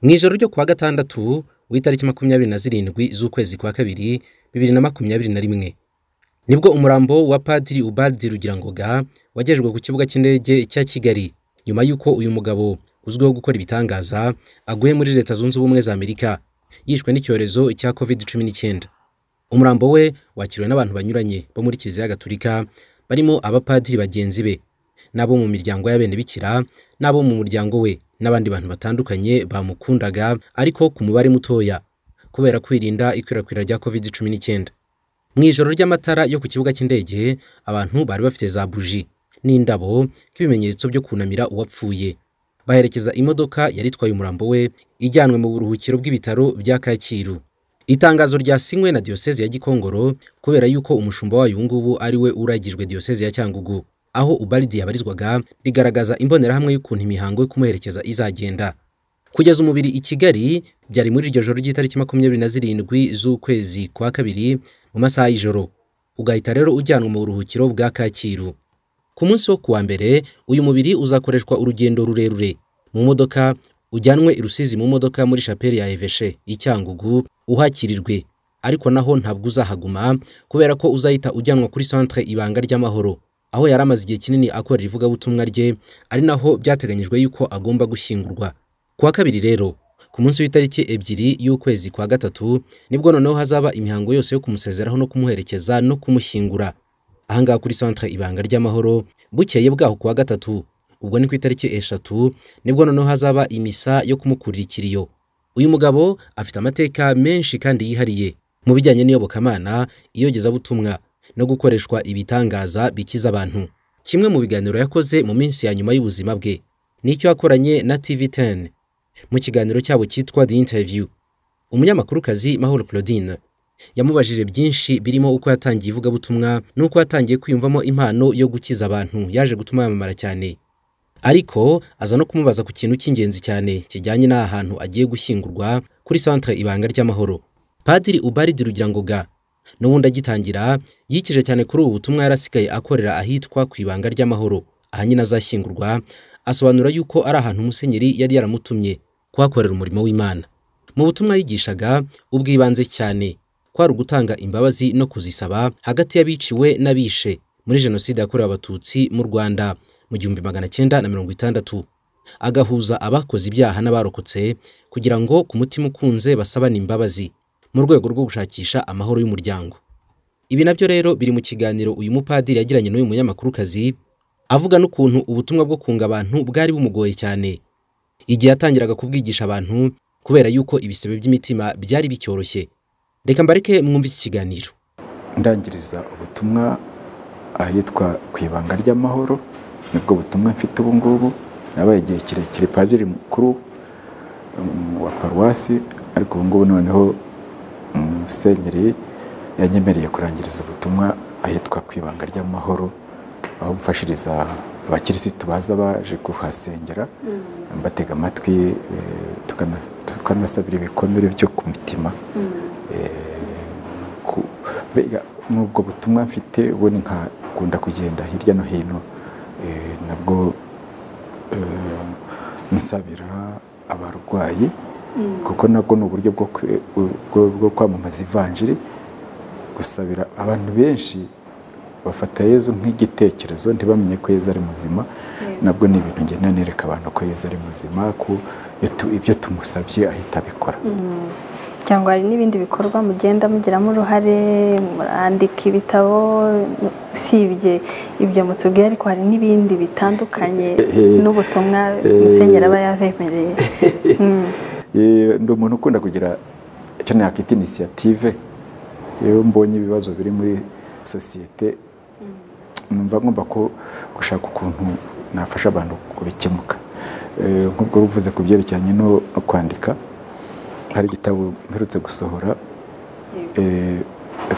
mu ijoro ryo kuwa gatandatu w'itariki makumyabiri na zirindwi z'ukwezi kwa kabiri bibiri na makumyabiri na rimwe nibwo umurambo wa padiri ubardi rugirangoga wagejejwe ku kibuga cy'indege cya kigali nyuma y'uko uyu mugabo uzwiho gukora ibitangaza aguye muri leta zunze ubumwe za amerika yishwe n'icyorezo cya covid cumi n'icyenda umurambo we wakiriwe n'abantu banyuranye bo muri kiliziya gatulika barimo abapadiri bagenzi be n'abo mu miryango y'abene bikira n'abo mu muryango we n'abandi bantu batandukanye bamukundaga ariko ku mubare mutoya kubera kwirinda ikwirakwira rya covid cumi n'icyenda mu ijoro ry'amatara yo ku kibuga cy'indege abantu bari bafite za buji n'indabo nk'ibimenyetso byo kunamira uwapfuye baherekeza imodoka yari itwaye umurambo we ijyanwe mu buruhukiro bw'ibitaro bya kacyiru itangazo ryasinywe na diyoseze ya gikongoro kubera yuko umushumba wayo ubu ngubu ari we uragijwe diyoseze ya cyangugu aho ubaridi yabarizwaga rigaragaza imbonerahamwe y'ukuntu imihango yo kumuherekeza izagenda kugeza umubiri i kigali byari muri iryo joro ry'itariki makumyabiri na zirindwi z'ukwezi kwa kabiri mu masaha y'ijoro ugahita rero ujyanwa mu buruhukiro bwa kacyiru ku munsi wo kuwa mbere uyu mubiri uzakoreshwa urugendo rurerure mu modoka ujyanwe i rusizi mu modoka muri shapeli ya eveshe i cyangugu uhakirirwe ariko naho ntabwo uzahaguma kubera ko uzahita ujyanwa kuri centre ibanga ry'amahoro aho yari amaze igihe kinini akorera ivugabutumwa rye ari naho byateganyijwe yuko agomba gushyingurwa kuwa kabiri rero ku munsi w'itariki ebyiri y'ukwezi kwa gatatu nibwo noneho hazaba imihango yose yo kumusezeraho no kumuherekeza no kumushyingura ahangaha kuri centre ibanga ry'amahoro bukeye bwaho kuwa gatatu ubwo ni ku itariki eshatu nibwo noneho hazaba imisa yo kumukurira ikiriyo uyu mugabo afite amateka menshi kandi yihariye mu bijyanye n'iyobokamana iyogezabutumwa no gukoreshwa ibitangaza bikiza abantu kimwe mu biganiro yakoze mu minsi ya nyuma y'ubuzima bwe nicyo yakoranye na tv10 mu kiganiro cyabo cyitwa the interview umunyamakuru-kazi mahoro claudine yamubajije byinshi birimo uko yatangiye ivugabutumwa n'uko yatangiye kwiyumvamo impano yo gukiza abantu yaje gutuma yamamara cyane ariko aza no kumubaza ku kintu cy'ingenzi cyane kijyanye n'aha hantu agiye gushyingurwa kuri centre ibanga ry'amahoro padiri ubaridi rugirangoga n'ubundi agitangira yikije cyane kuri ubu butumwa yarasigaye akorera ahitwa ku ibanga ry'amahoro aha nyine azashyingurwa asobanura yuko ari ahantu musenyeri yari yaramutumye kuhakorera umurimo w'imana mu butumwa yigishaga ubw'ibanze cyane kwari ugutanga imbabazi no kuzisaba hagati y'abiciwe n'abishe muri jenoside yakorewe abatutsi mu rwanda mu gihumbi magana cyenda na mirongo itandatu agahuza abakoze ibyaha n'abarokotse kugira ngo ku mutima ukunze basabane imbabazi mu rwego rwo gushakisha amahoro y'umuryango ibi nabyo rero biri mu kiganiro uyu mupadiri yagiranye n'uyu munyamakurukazi avuga n'ukuntu ubutumwa bwo kunga abantu bwari bumugoye cyane igihe yatangiraga kubwigisha abantu kubera yuko ibisebe by'imitima byari bicyoroshye reka mbareke mwumve iki kiganiro ndangiriza ubutumwa ahitwa ku ibanga ry'amahoro nibwo butumwa mfite ubu ngubu nabaye igihe kirekire padiri mukuru wa paruwasi ariko ubu ngubu noneho musenyeri yanyemereye kurangiriza ubutumwa ahitwa ku ibanga ry'amahoro aho mfashiriza abakirisitu baza baje kuhasengera batega amatwi tukanasabira ibikomere byo ku mutima n'ubwo butumwa mfite ubundi nkakunda kugenda hirya no hino nabwo nsabira abarwayi kuko nabwo ni uburyo bwo kwamamaza ivanjiri gusabira abantu benshi bafata yezu nk'igitekerezo ntibamenye ko yezu ari muzima nabwo ni ibintu ngenda nereka abantu ko yezu ari muzima ko ibyo tumusabye ahita abikora cyangwa hari n'ibindi bikorwa mugenda mugiramo uruhare murandika ibitabo usibye ibyo mutubwiye ariko hari n'ibindi bitandukanye n'ubutumwa musenyeri aba yabemereye ndi umuntu ukunda kugira icyo nakwita inisiyative iyo mbonye ibibazo biri muri sosiyete numva ngomba ko gushaka ukuntu nafasha abantu kubikemuka nk'ubwo uvuze ku byerekeranye no kwandika hari igitabo mperutse gusohora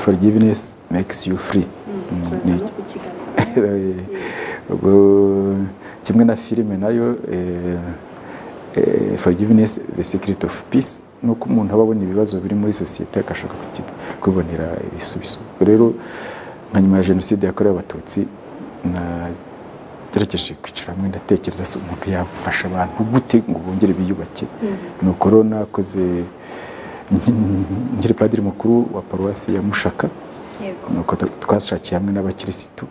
forgiveness makes you free kimwe na filime nayo forgiveness the secret of peace ni uko umuntu aba abona ibibazo biri muri sosiyete agashaka kubibonera ibisubizo rero nka nyuma ya jenoside yakorewe abatutsi ngerekeje kwicara hamwe ndatekereza se umuntu yafasha abantu gute ngo bongere biyubake ni uko rero nakoze nkiri padiri mukuru wa paruwasi ya mushaka ni uko twashakiye hamwe n'abakirisitu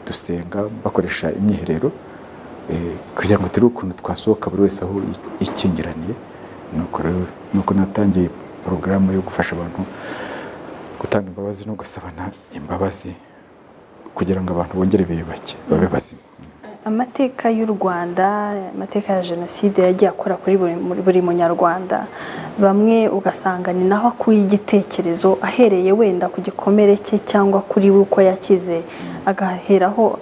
dusenga bakoresha imyiherero kugira ngo turebe ukuntu twasohoka buri wese aho ikingiraniye ni uko natangiye porogaramu yo gufasha abantu gutanga imbabazi no gusabana imbabazi kugira ngo abantu bongere biyubake babe bazima amateka y'u rwanda amateka ya jenoside yagiye akora kuri buri munyarwanda bamwe ugasanga ni naho akuye igitekerezo ahereye wenda ku gikomere cye cyangwa kuri we uko yakize agaheraho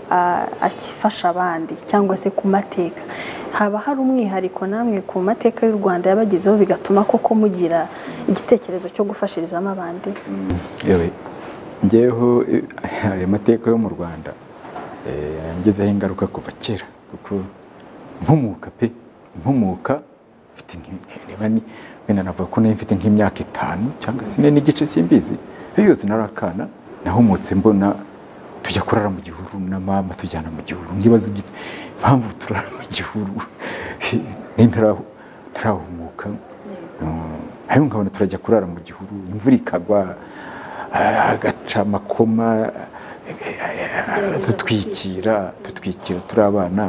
afasha abandi cyangwa se ku mateka haba hari umwihariko namwe ku mateka y'u rwanda yabagezeho bigatuma koko mugira igitekerezo cyo gufashirizamo abandi ngeho ayo mateka yo mu rwanda yangezeho ingaruka kuva kera kuko nkumuka pe nkumuka wenda navuga ko nayo mfite nk'imyaka itanu cyangwa se ine n'igice simbizi yose narakana nahumutse mbona tujya kurara mu gihuru na mama tujyana mu gihuru nk'ibibazo impamvu turara mu gihuru ntarahumuka ariko nkabona turajya kurara mu gihuru imvura ikagwa agaca amakoma dutwikira dutwikira turi abana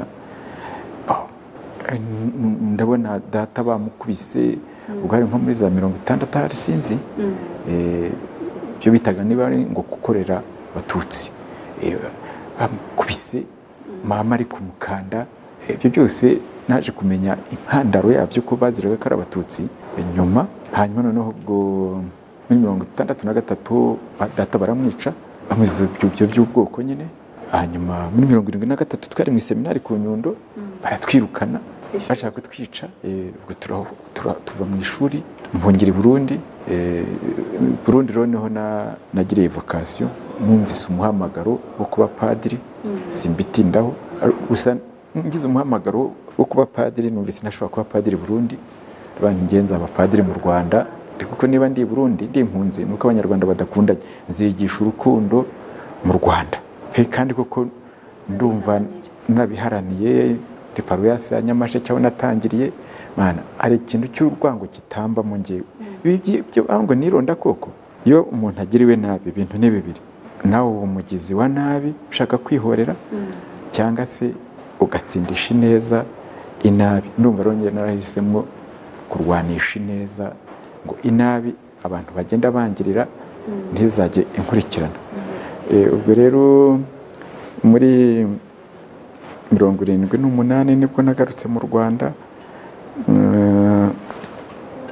ndabona data bamukubise ubwo hari nko muri za mirongo itandatu hari sinzi ibyo bitaga niba ari ngo gukorera abatutsi bamukubise mama ari kumukanda ibyo byose naje kumenya impandaro yabyo ko baziraga ko ari abatutsi nyuma hanyuma noneho ubwo muri mirongo itandatu na gatatu data baramwica bamuziza ibyo by'ubwoko nyine hanyuma muri mirongo irindwi na gatatu twari mu iseminari ku nyundo baratwirukana bashaka kutwica ubwo tuva mu ishuri mpungire burundi burundi rero niho nagiriye vokasiyo numvise umuhamagaro wo kuba padiri simbitindaho gusa ngize umuhamagaro wo kuba padiri numvise nashobora kuba padiri burundi bangenza abapadiri mu rwanda kuko niba ndi Burundi ndi impunzi ni uko abanyarwanda badakundanye nzigisha urukundo mu rwanda kandi koko ndumva nabiharaniye ndi paruwasi ya nyamasheke aho natangiriye hari ikintu cy'urwango kitamba mu ngewe ngo nironda koko iyo umuntu agiriwe nabi ibintu ni bibiri nawe uba umugizi wa nabi ushaka kwihorera cyangwa se ugatsindisha ineza inabi ndumva rero narahisemo kurwanisha ineza ngo inabi abantu bagenda bangirira ntizajye inkurikirana ubwo rero muri mirongo irindwi n'umunani nibwo nagarutse mu rwanda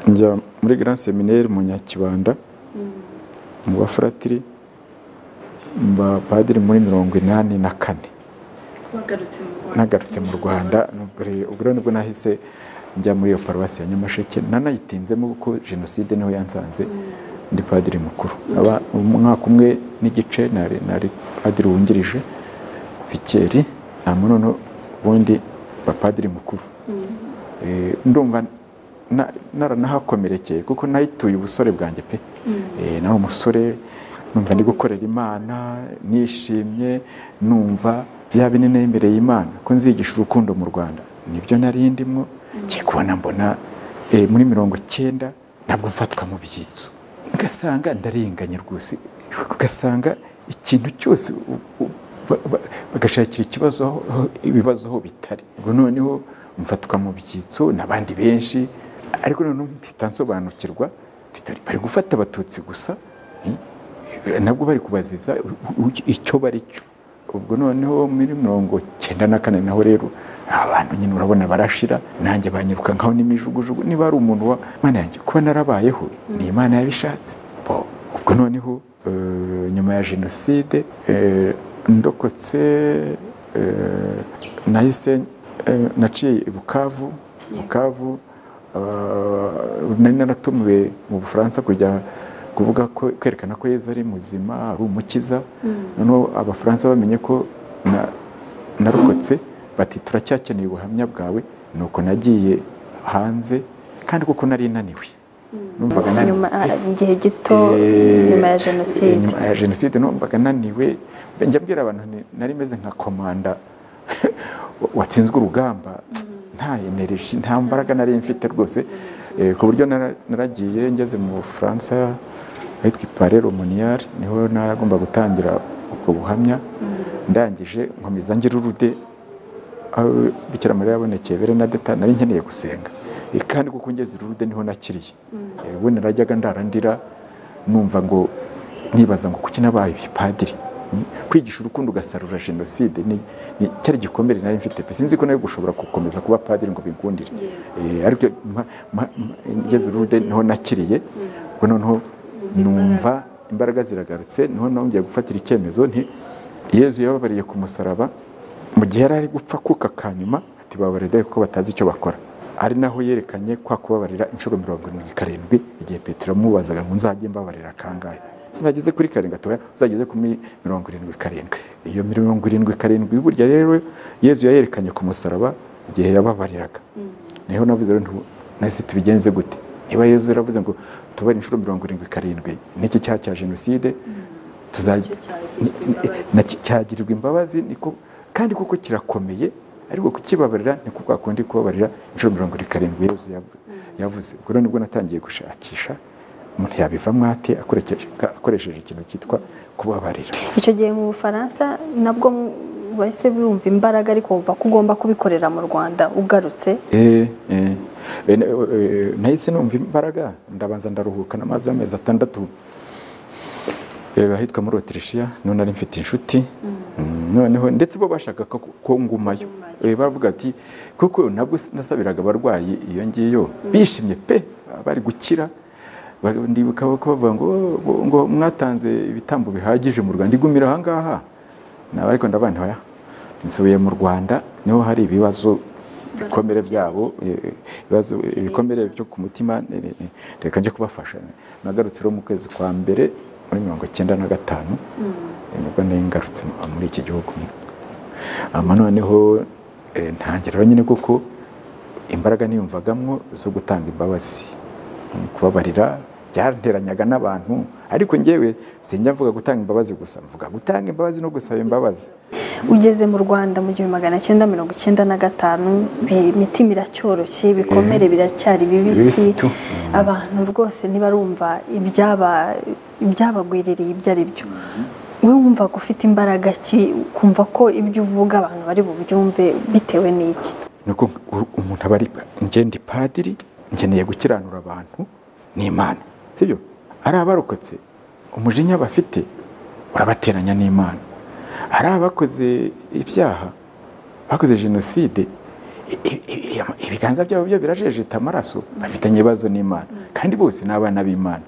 njya muri grand seminari mu nyakibanda mu bafuratiri mba padiri muri mirongo inani na kane nagarutse mu rwanda ubwo rero nibwo nahise njya muri iyo paruwasi ya nyamasheke nanayitinzemo kuko jenoside niho yansanze ndi padiri mukuru umwaka umwe n'igice nari padiri wungirije vikeri nta munono ubundi bapadiri mukuru ndumva naranahakomerekeye kuko nayituye ubusore bwanjye pe nawe umusore numva ndi gukorera imana nishimye numva bya binini yemereye imana ko nzigisha urukundo mu rwanda nibyo nari ndimo ngiye kubona mbona muri mirongo icyenda ntabwo mfatwa mu byitso ugasanga ndarenganye rwose ugasanga ikintu cyose bagashakira ikibazo ibibazo aho bitari ubwo noneho mfatwa mu byitso n'abandi benshi ariko noneho mpita nsobanukirwa bari gufata abatutsi gusa nabwo bari kubaziza icyo bari cyo ubwo noneho muri mirongo icyenda na kane naho rero abantu nyine urabona barashira nanjye banyiruka nkaho n'imijugujugu niba ari umuntu wa mana yanjye kuba narabayeho ni imana yabishatse ubwo noneho nyuma ya jenoside ndokotse nahise naciye i bukavu bukavu nari naratumiwe mu bufaransa kujya kuvuga ko kwerekana ko yezu ari muzima ari umukiza noneho abafaransa bamenye ko narokotse bati turacyakeneye ubuhamya bwawe ni uko nagiye hanze kandi kuko nari naniwe numvaga igihe gito nyuma ya jenoside nyuma ya jenoside numvaga naniwe njya mbwira abantu nari meze nka komanda watsinzwe urugamba nta energy nta mbaraga nari mfite rwose eh, ku buryo nara- naragiye ngeze mu bufaransa ahitwa ipare romoniyari niho nagomba gutangira ubwo buhamya ndangije nkomeza ngira urude aho bikira mariya yabonekeye berenadeta nari nkeneye gusenga Eh, kandi kuko ngeze urude niho nakiriye Eh, ubundi narajyaga ndarandira numva ngo nibaza ngo kuki nabaye padiri kwigisha urukundo ugasarura jenoside ni ni cyari gikomere nari mfite pe sinzi ko nawe gushobora gukomeza kuba padiri ngo bingundire Eh, ariko mpa- mpa- mpa- ngeze urude niho nakiriye ubwo noneho numva imbaraga ziragarutse niho nongeye gufatira icyemezo nti yezu yababariye ku musaraba mu gihe yari ari gupfa kuka kanyuma ati babarira kuko batazi icyo bakora ari naho yerekanye kwa kubabarira inshuro mirongo irindwi karindwi igihe petero yamubazaga ngo nzajye mbabarira kangahe sinageze kuri karindwi atoya uzageze kuri mirongo irindwi karindwi iyo mirongo irindwi karindwi burya rero yezu yayerekanye ku musaraba igihe yababariraga niho navuze rero nti nese tubigenze gute niba yezu yaravuze ngo tubare inshuro mirongo irindwi karindwi n'iki cyaha cya jenoside tuzajya na- cyagirirwa imbabazi niko kandi kuko kirakomeye ariko kukibabarira niko kwa kundi kubabarira inshuro mirongo irindwi karindwi yezu yavu- yavuze ubwo rero nibwo natangiye gushakisha umuntu yabivamo ate akoresheje akoresheje ikintu cyitwa kubabarira icyo gihe mu bufaransa nabwo bahise bumva imbaraga ariko wumva ko ugomba kubikorera mu rwanda ugarutse Eh, eh. Eh, na- eh, nahise numva imbaraga ndabanza ndaruhuka n'amazi amezi atandatu Eh, ahitwa muri otirishiya none nari mfite inshuti Mm, noneho ndetse bo bashakaga ko- ko ngumayo Eh, baravuga ati kuko nabwo nasabiraga abarwayi iyo ngiyo bishimye pe bari gukira Ba- ndibuka ko bavuga ngo "Oh, ngo mwatanze ibitambo bihagije mu rwanda igumira aha ngaha naba ariko ndabana hoya nsubiye mu rwanda niho hari ibibazo ibikomere byabo eh, ibibazo ibikomere byo ku mutima ne- ne- ne- reka njye kubafasha nagarutse rero mu kwezi kwa mbere muri mirongo icyenda na gatanu eh, nibwo nari ngarutse mu- muri iki gihugu ama noneho eh, ntangira nyine kuko imbaraga niyumvagamwo zo gutanga imbabazi kubabarira byaranteranyaga n'abantu ariko njyewe sinjya mvuga gutanga imbabazi gusa mvuga gutanga imbabazi no gusaba imbabazi ugeze mu rwanda mu gihumbi magana cyenda mirongo icyenda na gatanu bi- imitima iracyoroshye ibikomere biracyari bibisi Bibisi tu. abantu rwose ntibarumva ibyaba- ibyabagwiririye ibyo ari byo we wumvaga ufite imbaraga ki ukumva ko ibyo uvuga abantu bari bubyumve bitewe n'iki nuko u- umuntu aba ari njye ndi padiri nkeneye gukiranura abantu n'imana sibyo ari abarokotse umujinya bafite urabateranya n'imana ari abakoze ibyaha bakoze jenoside i- i- i- ama- ibiganza byabo byo birajejeta amaraso bafitanye ibibazo n'imana kandi bose ni abana b'imana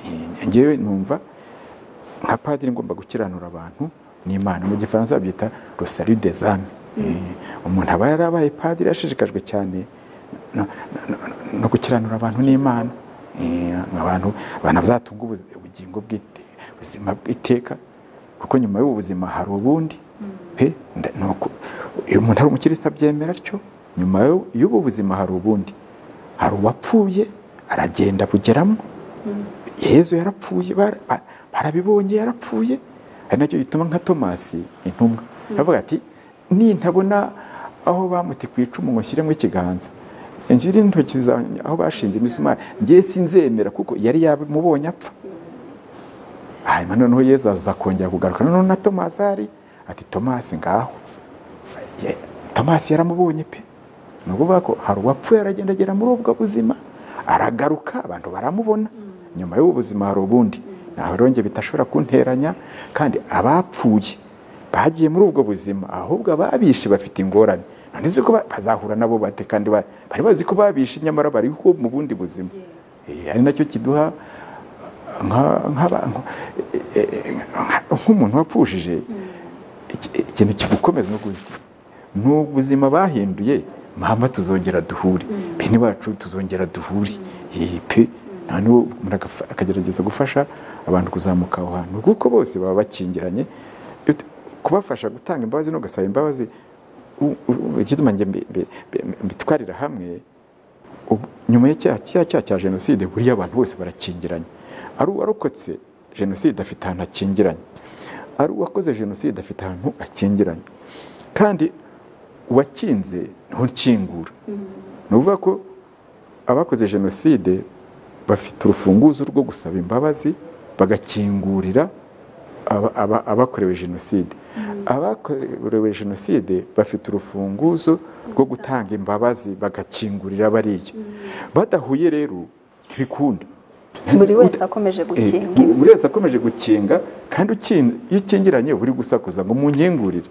Eh, njyewe numva nka padiri ngomba gukiranura abantu n'imana mu gifaransa babyita rosari des âmes Eh, umuntu aba yarabaye padiri yashishikajwe cyane no- no- no- no gukiranura abantu n'imana Eh, abantu banazatunga ubuzi- ubugingo bw'ite- ubuzima bw'iteka kuko nyuma y'ubu buzima hari ubundi pe nda- nuko iyo umuntu ari umukirisitu abyemera atyo nyuma y'u- y'ubu buzima hari ubundi hari uwapfuye aragenda bugeramo yezu yarapfuye bara- ba- barabibonye yarapfuye ari nacyo gituma nka tomasi intumwa aravuga ati nintabona aho bamuti ku icumu ngo nshyiremo ikiganza nshyire intoki zanjye aho bashinze imisumari ngewe sinzemera kuko yari yamubonye apfa hanyuma noneho yezu aza kongera kugaruka noneho na tomasi ahari ati tomasi ngaho Ye- tomasi yaramubonye pe ni ukuvuga ko hari uwapfuye aragenda agera muri ubwo buzima aragaruka abantu baramubona nyuma y'ubu buzima hari ubundi ntawe rero njye bidashobora kunteranya kandi abapfuye bagiye muri ubwo buzima ahubwo ababishe bafite ingorane none ko ba- bazahura nabo bate kandi ba- bari bazi ko babishe nyamara bari ko mu bundi buzima Eh, ari nacyo kiduha nka- nk'abantu eh, eh, nka- nk'umuntu wapfushije iki- ikintu kigukomeza no kuziti ni ubuzima bahinduye mama tuzongera duhure bene bacu tuzongera duhure Eh, pe nta n'uwo umuntu agafa- akagerageza gufasha abantu kuzamuka aho hantu kuko bose baba bakingiranye Iyo tu- kubafasha gutanga imbabazi no gasaba imbabazi u- u- igituma njye mbi- mbi- mbi- mbitwarira hamwe ubu- nyuma y'icyaha cya cya cya jenoside buriya abantu bose barakingiranye ari uwarokotse jenoside afite ahantu akingiranye ari uwakoze jenoside afite ahantu akingiranye kandi uwakinze ntukingura ni ukuvuga ko abakoze jenoside bafite urufunguzo rwo gusaba imbabazi bagakingurira aba- aba- abakorewe jenoside abakorewe jenoside bafite urufunguzo rwo gutanga imbabazi bagakingurira bariya badahuye rero ntibikunda buri wese akomeje Eh, gukinga buri wese akomeje gukinga kandi ukin- iyo ukingiranye uri gusakuza ngo munkingurire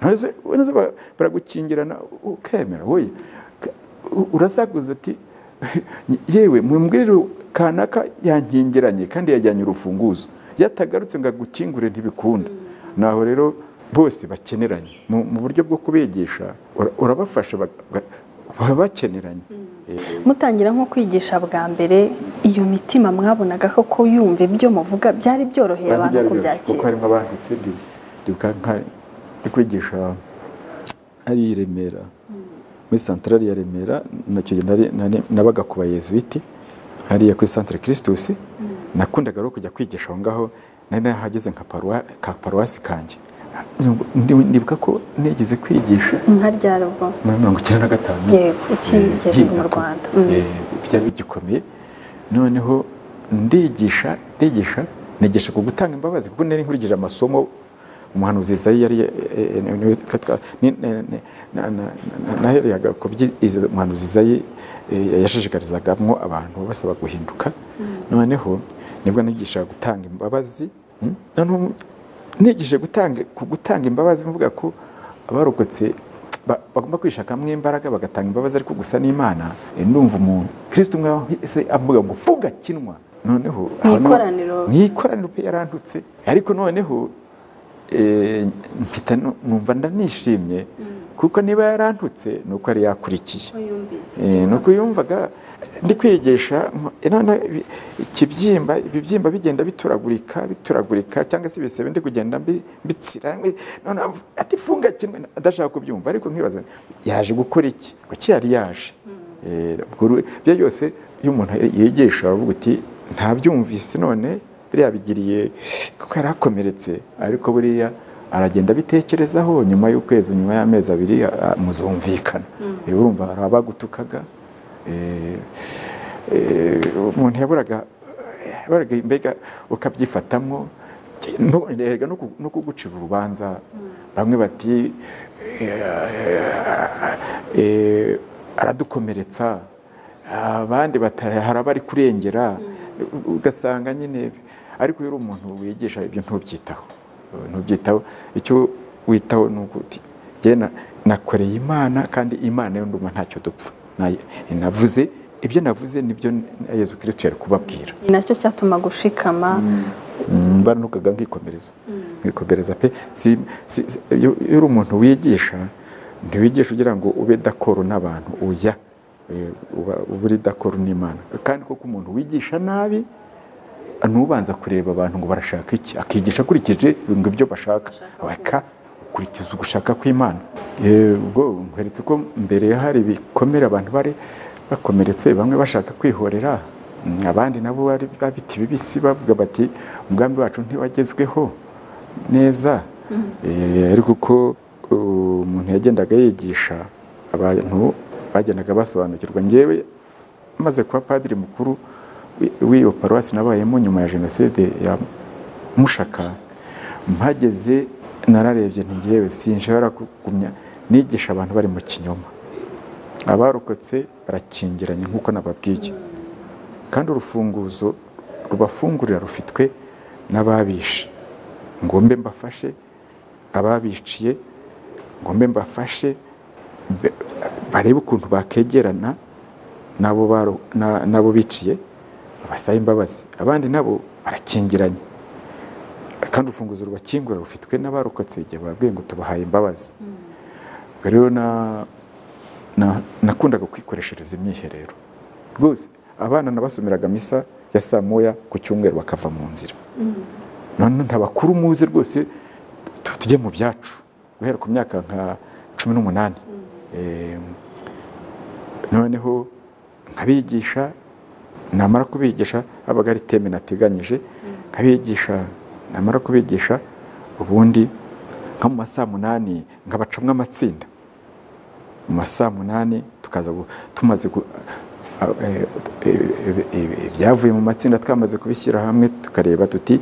Ntaze- ntaze ba- baragukingirana ukemera wowe ka- u- urasakuza ati yewe mumbwirire kanaka yankingiranye kandi yajyanye urufunguzo yatagarutse ngo agukingure ntibikunda naho rero bose bakeneranye mu mu buryo bwo kubigisha ura- urabafasha bak- ba- baba bakeneranye Eh, mutangira nko kwigisha bwa mbere iyo mitima mwabonaga ko kuyumva ibyo muvuga byari byoroheye abantu byari byoroshye, kuko kubyakira harimo abanditse ndi- ndibuka nka ndi kwigisha hariya i Remera muri santarari ya Remera nacyo gihe nari- nari- nabaga ku bayezuwiti hariya kuri santere kirisitus nakundaga rero kujya kwigisha aho ngaho nari nahageze nka paruwa- ka paruwasi kanjye Ndi- ndibuka ko nigeze kwigisha nka ryarubwo muri mirongo icyenda na gatanu Yego, ukigera Eh, yiza mu tu- Rwanda. Mm. eh, byari bigikomeye noneho ndigisha ndigisha nigisha ku gutanga imbabazi kuko nari nkurikije amasomo umuhanuzi Izayi yari eh, eh, niwe twa- ni- ne- ne- na- na- na- nahereyaga ku byo Iza- umuhanuzi Izayi eh, yashishikarizagamo abantu basaba guhinduka noneho nibwo nigisha gutanga imbabazi mm, noneho nigije gutanga ku gutanga imbabazi mvuga ko abarokotse ba- bagomba kwishakamo imbaraga bagatanga imbabazi ariko gusa n'imana eh, ndumva umuntu kirisito umwe se avuga ngo funga kinwa noneho Mu aho no- ikoraniro. mu ikoraniro pe yarantutse ariko noneho eh, mpita nu- numva ndanishimye kuko niba yarantutse ni uko yari yakurikiye Eh, ni uko yumvaga ndi kwigisha nko- none ibi- ikibyimba ibibyimba bigenda bituragurika bituragurika cyangwa se ibisebe ndi kugenda mbi- mbitsira mbi- none avu- ati funga kimwe adashaka kubyumva ariko nkibaza yaje gukora iki kuki yari yaje Eh, ubwo ru- ibyo byose iyo umuntu yigisha aravuga uti ntabyumvise none biriya bigiriye kuko yari akomeretse ariko buriya aragenda abitekerezaho nyuma y'ukwezi nyuma y'amezi abiri a- muzumvikana Eh, urumva hari abagutukaga eh, eh, umuntu yaburaga yaburaga mbega ukabyifatamwo no- erega no ku- no kugucira urubanza bamwe bati eh, aradukomeretsa abandi batari hari abari kurengera ugasanga nyine ariko iyo uri umuntu wigisha ibyo ntubyitaho ntubyitaho icyo witaho ni uko uti "Jye na- nakoreye imana kandi imana yo ndumva ntacyo dupfa Nayi- navuze ibyo navuze nibyo na yezu kirisito yari kubabwira ni nacyo cyatuma gushikama Mm, baranukaga nkikomereza nkikomereza pe si, si, si- iyo iyo uri umuntu wigisha ntiwigisha ugira ngo ube dakoro n'abantu oya Eh, uba uba uri dakoro n'imana kandi koko umuntu wigisha nabi nubanza kureba abantu ngo barashaka iki akigisha akurikije ngo ibyo bashaka weka ukurikiza ugushaka kw'imana Eh, ubwo nkweretse ko mbere hari ibikomere abantu bari bakomeretse bamwe bashaka kwihorera Mm, abandi nabo bari babita ibibisi bavuga bati umugambi wacu ntiwagezweho neza Eh, ariko uko uh, umuntu yagendaga yigisha abantu bagendaga basobanukirwa ngewe maze kuba padiri mukuru wi- w'iyo paruwasi nabayemo nyuma ya jenoside ya mushaka mpageze nararebye ntigewe sinshobora kugumya nigisha abantu bari mu kinyoma abarokotse barakingiranye nk'uko nababwiye kandi urufunguzo rubafungurira rufitwe n'ababishe ngo mbe mbafashe ababiciye ngo mbe mbafashe be- barebe ukuntu bakegerana n'abo baro- na- n'abo biciye babasabe imbabazi abandi nabo barakingiranye kandi urufunguzo rubakingura rufitwe n'abarokotse igihe bababwiye ngo tubahaye imbabazi ubwo rero na- na- nakundaga kwikoreshereza imyiherero rwose abana nabasomeraga misa ya saa moya ku cyumweru bakava mu nzira none ntabakuru muzi rwose tu- tujye mu byacu guhera ku myaka nka cumi n'umunani Em, noneho nkabigisha namara kubigisha habaga ari teme nateganyije nkabigisha namara kubigisha ubundi nka mu masaa munani nkabacamo amatsinda mu ma saa munani tukaza tumaze ibyavuye mu matsinda twamaze kubishyira hamwe tukareba tuti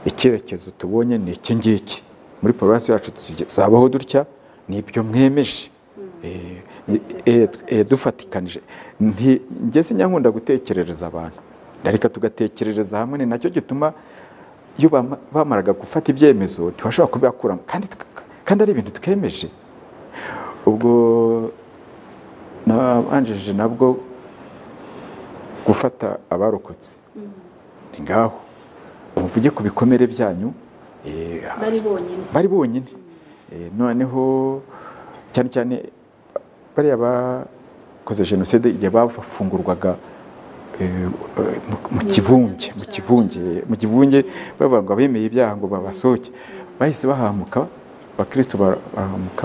icyerekezo tubonye ni iki ngiki muri paruwasi yacu tuzabaho dutya ni ibyo mwemeje dufatikanije njye sinyakunda gutekerereza abantu ariko tugatekerereza hamwe ni nacyo gituma iyo bamaraga gufata ibyemezo ntibashobora kubikuramo kandi ari ibintu twemeje ubwo nabanjije nabwo gufata abarokotse ni ngaho muvuge ku bikomere byanyu bari bonyine noneho cyane cyane bariya bakoze jenoside igihe bafungurwaga mu kivunge mu kivunge mu kivunge bavuga ngo abemeye ibyaha ngo babasohoke bahise bahamuka abakirisitu barahamuka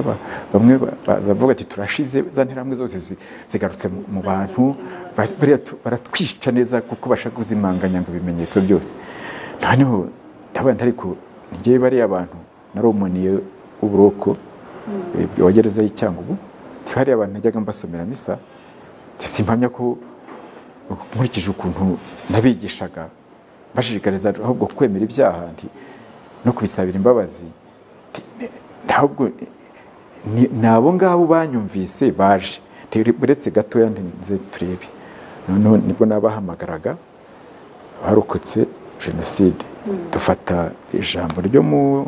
bamwe bavuga ati turashize za nterahamwe zose zigarutse mu bantu baratwica neza kuko bashaka kuzimanganya ngo ibimenyetso byose noneho ndabona ariko ngewe bariya abantu naromoniye uburoko wa gereza y'icyangugu ntihariya abantu najyaga mbasomera misa simpamya ko nkurikije ukuntu nabigishaga bashishikariza ahubwo kwemera ibyaha no kubisabira imbabazi ntabwo ni abo ngabo banyumvise baje uretse gatoya nze turebe noneho nibwo n'abahamagaraga barokotse jenoside dufata ijambo ryo mu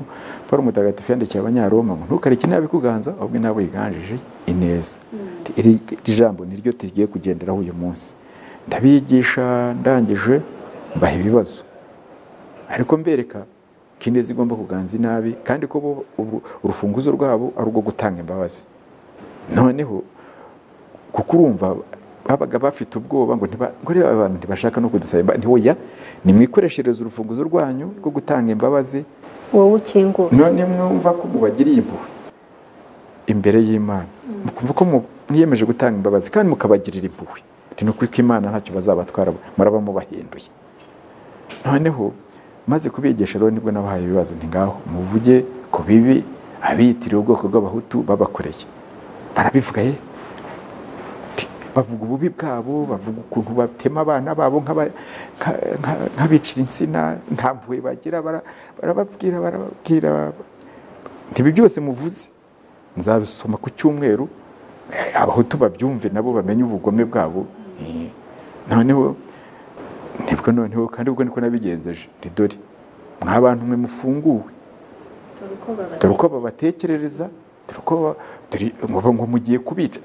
paul mutagatifu yandikiye abanyaroma ngo ntukareke nabi kuganza ahubwo nabo yiganjije ineza iri jambo niryo tugiye kugenderaho uyu munsi ndabigisha ndangije mbaha ibibazo ariko mbereka ko ineza igomba kuganza inabi kandi ko urufunguzo rwabo ari urwo gutanga imbabazi noneho kuko urumva babaga bafite ubwoba ngo abantu ntibashaka no kudusaba ntiwoya nimwikoreshereze urufunguzo rwanyu rwo gutanga imbabazi wowe ukinguye none mwumva ko mubagiriye impuhwe imbere y'imana mukumva ko mwiyemeje gutanga imbabazi kandi mukabagirira impuhwe ni ukuri ko imana ntacyo bazabatwara muraba mubahinduye noneho maze kubigisha rero nibwo nabahaye ibibazo ni ngaho muvuge ku bibi abiyitiriye ubwoko bw'abahutu babakoreye barabivuga ye bavuga ububi bwabo bavuga ukuntu batema abana babo nk'abicira insina nta mpuhwe bagira barababwira barababwira ntibi byose muvuze nzabisoma ku cyumweru abahutu babyumve nabo bamenye ubugome bwabo noneho nibwo noneho kandi ubwo niko nabigenzeje ridore mwa bantu mwe mufunguwe dore uko babatekerereza ngo mugiye kubica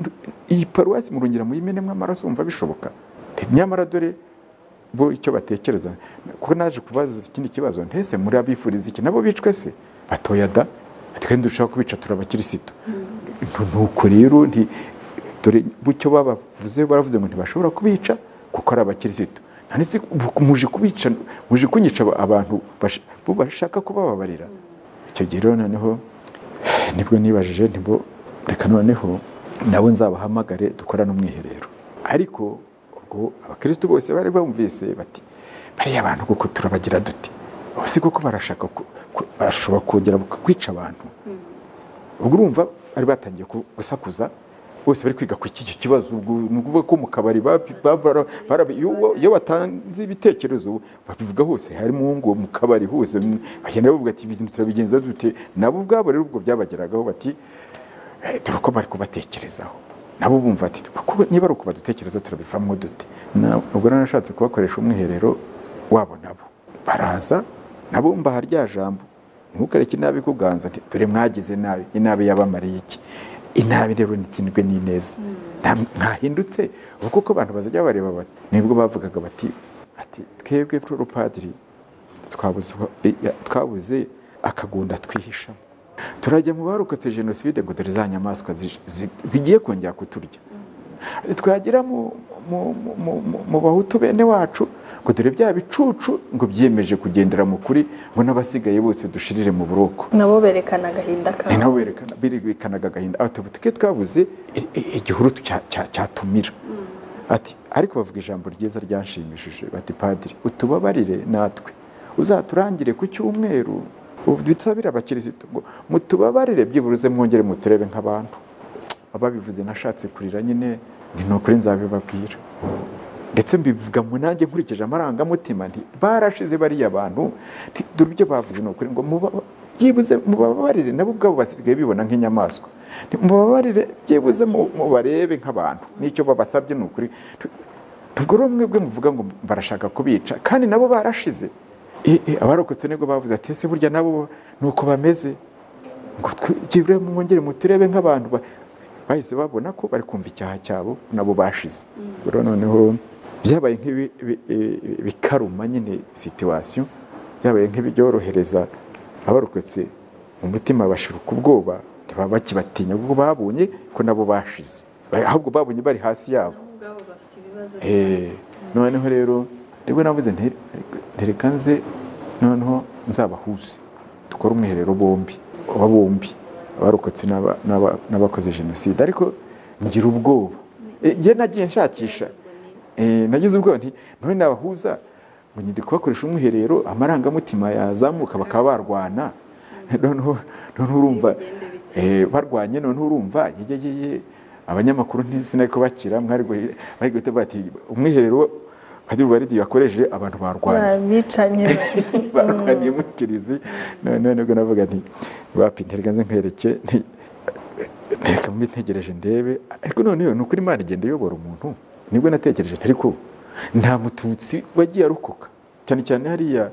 iyi paruwasi murongera muyimenemo amaraso wumva bishoboka nyamara dore bo icyo batekereza kuko naje kubaza ikindi kibazo ntese muri abifuriza iki nabo bicwe se batoya da kandi dushobora kubica turabakirisitu nuko rero dore bucyo babavuze baravuze ngo ntibashobora kubica kuko ari abakirisitu muje kubica muje kunyica abantu bashaka kubababarira icyo gihe rero noneho nibwo nibajije nibwo reka noneho nabo nzabahamagare dukorane umwiherero ariko ubwo abakirisitu bose bari bumvise bati bariya abantu kuko turabagira duti si kuko barashaka barashobora kongera kwica abantu ubwo urumva bari batangiye gusakuza bose bari kwiga ku iki kibazo ni ukuvuga ko mu kabari iyo batanze ibitekerezo babivuga hose harimo ngo mu kabari hose bagenda bavuga ati ibintu turabigenza dute nabo ubwabo rero ubwo byabageragaho bati dore uko bari kubatekerezaho nabo bumva ati niba ari uko badutekereza turabivamo dute ubwo narashatse kubakoresha umwiherero wabo nabo baraza nabo mbaha rya jambo ntukareke inabi kuganza dore mwagize nabi inabi yabamariye iki inabi rero nitsindwe n'ineza ntahindutse kuko uko abantu bazajya bareba bati nibwo bavugaga bati ati twebwe poropadiri twabuze akagunda twihishamo turajya mu barokotse jenoside ngo dore za nyamaswa zigiye kongera kuturya twagera mu bahutu bene wacu ngo dore bya bicucu ngo byiyemeje kugendera mu kuri ngo n'abasigaye bose dushirire mu buroko nabo berekana agahinda kabo nabo berekanaga agahinda twe twabuze igihuru cyatumira ati ariko bavuga ijambo ryiza ryanshimishije bati padiri utubabarire natwe uzaturangire ku cyumweru ubu abakirisitu ngo mutubabarire byibuze mwongere muturebe nk'abantu ababivuze nashatse kurira nyine ni ukuri nzabibabwira ndetse mbivuga mu nanjye nkurikije amarangamutima nti barashize bariya bantu dore ibyo bavuze ni ukuri ngo byibuze mubabarire nabo ubwabo basigaye bibona nk'inyamaswa mubabarire byibuze mubarebe nk'abantu n'icyo babasabye ni ukuri ubwo rero mwebwe muvuga ngo barashaka kubica kandi nabo barashize abarokotse nibwo bavuze ati ese burya nabo ni uko bameze ngo twigire mwongere muturebe nk'abantu bahise babona ko bari kumva icyaha cyabo nabo bashize rero noneho byabaye nk'ibikaruma nyine situwasiyo byabaye nk'ibyorohereza abarokotse mu mutima bashirika ubwoba ntibaba bakibatinya kuko babonye ko nabo bashize ahubwo babonye bari hasi yabo noneho rero nibwo navuze ntereka nze noneho nzabahuze dukore umwiherero bombi aba bombi abarokotse n'abakoze jenoside ariko ngira ubwoba ngiye nagiye nshakisha nagize ubwoba none nabahuza ngo ngende kubakoresha umwiherero amarangamutima yazamuka bakaba barwana noneho urumva barwanye noneho urumva abanyamakuru ntizinari kubakira mwari guhita bati umwiherero hari uburyo yakoresheje abantu barwanya bicanye barwaniye mu kirizi none nibwo navuga nti wapinterega nze nkwereke ntereka mbitegereje ndebe ariko noneho ni ukuri imana igenda iyobora umuntu nibwo natekereje ariko nta mututsi wagiye arokoka cyane cyane hariya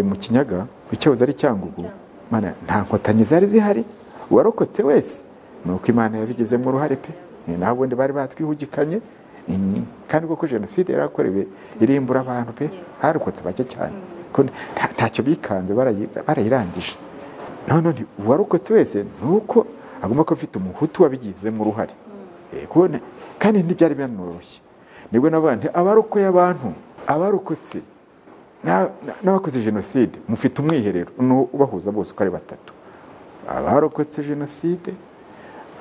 mu kinyaga icyahoze ari cyangugu nta nkotanyi zari zihari uwarokotse wese ni uko imana yabigizemo uruhare pe naho ubundi bari batwihugikanye kandi kuko jenoside yarakorewe irimbura abantu pe harokotse bake cyane ntacyo bikanze barayirangije none uwarokotse wese ni uko agomba kuba afite umuhutu wabigizemo uruhare kandi ntibyari binanoroshye nibwo n'abandi abarokoye abantu abarokotse n'abakoze jenoside mufite umwiherero ubahuza bose uko ari batatu abarokotse jenoside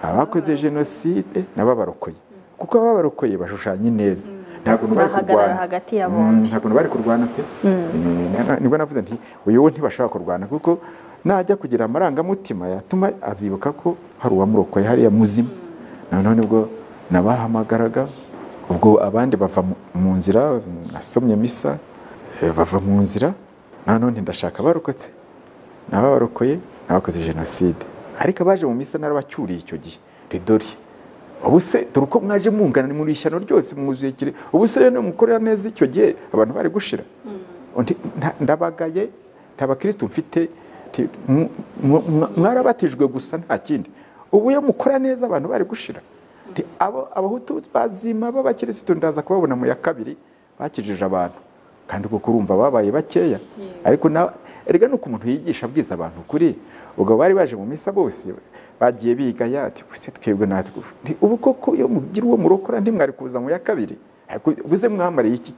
abakoze jenoside n'ababarokoye kuko baba barokoye bashushanya ineza ntabwo bari kurwana hagati ya bombi ntabwo bari kurwana pe nibwo navuze nti uyu we ntibashobora kurwana kuko najya kugira amarangamutima yatuma azibuka ko hari uwamurokoye hariya muzima noneho nibwo nabahamagaraga ubwo abandi bava mu nzira nasomye misa bava mu nzira nanone ndashaka abarokotse n'ababarokoye n'abakoze jenoside ariko abaje mu misa narabacyuriye icyo gihe ridori ubu se dore uko mwaje mungana muri ishyano ryose mwuzuye kire ubu se rero mukorera neza icyo gihe abantu bari gushira ndabagaye nta bakirisitu mfite mwarabatijwe gusa nta kindi ubu iyo mukora neza abantu bari gushira abahutu bazima b'abakirisitu ndaza kubabona mu ya kabiri bakijije abantu kandi kuko urumva babaye bakeya ariko erega nuko umuntu yigisha abwiza abantu kuri ubwo bari baje mu misa bose bagiye biga yati buse twebwe natwe ubu koko iyo mugira uwo murokora ntimwari kuza mu ya kabiri buze mwamariye iki